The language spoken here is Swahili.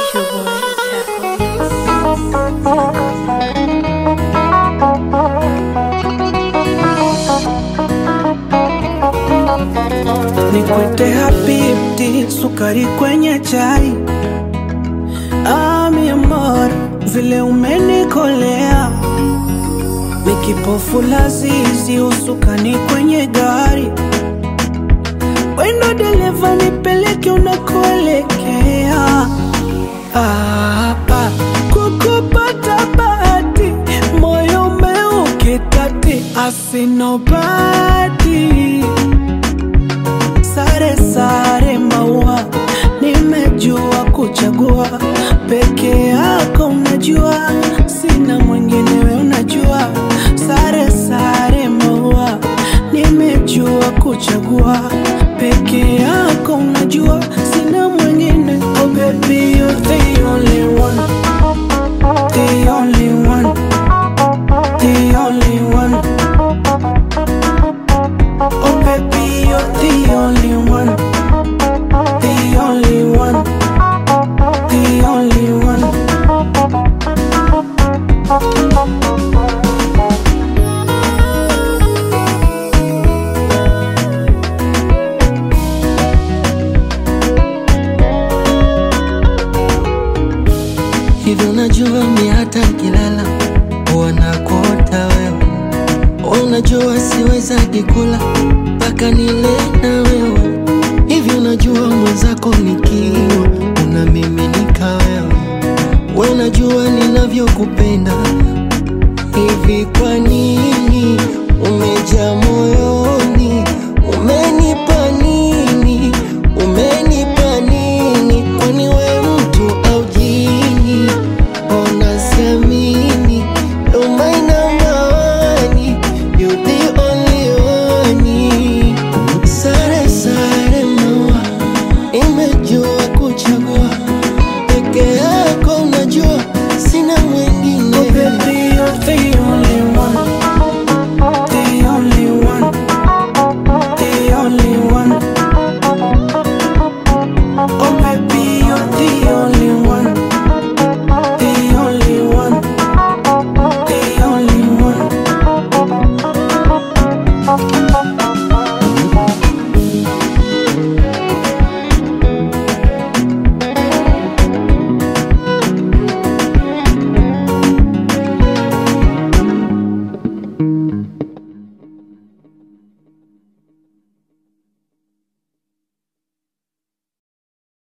your boy Taco Mix. Nikwete habibti, sukari kwenye chai. Ah, mi amor, vile umenikolea, mikipofu lazizi, usukani kwenye gari. Wendo dereva, nipeleke unakoelekea. Ah, ah, kukupata bahati, moyo umeukitati, asinobati sare sare maua, nimejua kuchagua peke yako, unajua sina mwingine, we unajua sare sare maua, nimejua kuchagua peke yako, unajua sina mwingine. Oh baby, you're the only one, the only one, the only one. Oh baby, you're the only one, the only one, the only one. Hivyo najua mi hata nkilala huwa nakuota wewe, unajua siwezagi kula mpaka nile na wewe. Hivyo najua mwenzako nikiwa unamiminika wewe, we unajua ninavyokupenda hivi, kwa nini